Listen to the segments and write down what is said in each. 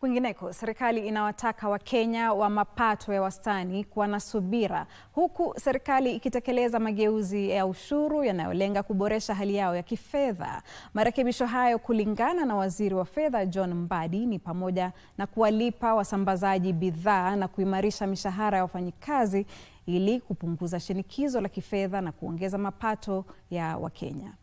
Kwingineko, serikali inawataka Wakenya wa mapato ya wastani kuwa na subira, huku serikali ikitekeleza mageuzi ya ushuru yanayolenga kuboresha hali yao ya kifedha. Marekebisho hayo, kulingana na waziri wa fedha John Mbadi, ni pamoja na kuwalipa wasambazaji bidhaa na kuimarisha mishahara ya wafanyikazi ili kupunguza shinikizo la kifedha na kuongeza mapato ya Wakenya.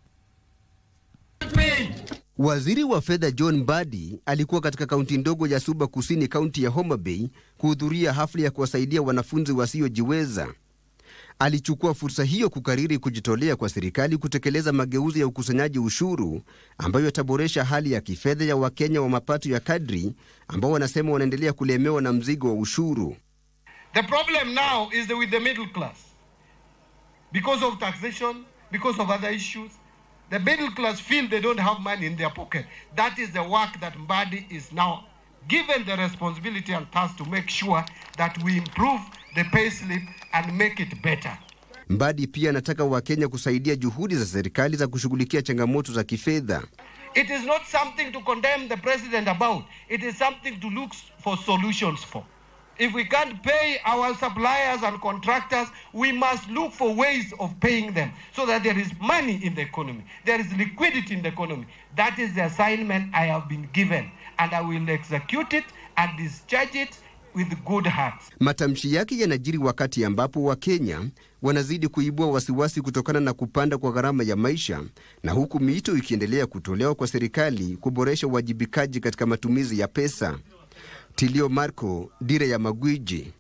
Waziri wa fedha John Mbadi alikuwa katika kaunti ndogo ya Suba Kusini, kaunti ya Homa Bay, kuhudhuria hafla ya kuwasaidia wanafunzi wasiojiweza. Alichukua fursa hiyo kukariri kujitolea kwa serikali kutekeleza mageuzi ya ukusanyaji ushuru ambayo yataboresha hali ya kifedha ya Wakenya wa mapato ya kadri ambao wanasema wanaendelea kulemewa na mzigo wa ushuru. The problem now is the with the middle class. Because of taxation, because of other issues, the middle class feel they don't have money in their pocket. That is the work that Mbadi is now given the responsibility and task to make sure that we improve the pay slip and make it better. Mbadi pia anataka Wakenya kusaidia juhudi za serikali za kushughulikia changamoto za kifedha. It is not something to condemn the president about. It is something to look for solutions for. If we can't pay our suppliers and contractors, we must look for ways of paying them so that there is money in the economy. There is liquidity in the economy. That is the assignment I have been given, and I will execute it and discharge it with good heart. Matamshi yake yanajiri wakati ambapo Wakenya wanazidi kuibua wasiwasi kutokana na kupanda kwa gharama ya maisha na huku miito ikiendelea kutolewa kwa serikali kuboresha uwajibikaji katika matumizi ya pesa. Tilio Marco, Dira ya Magwiji.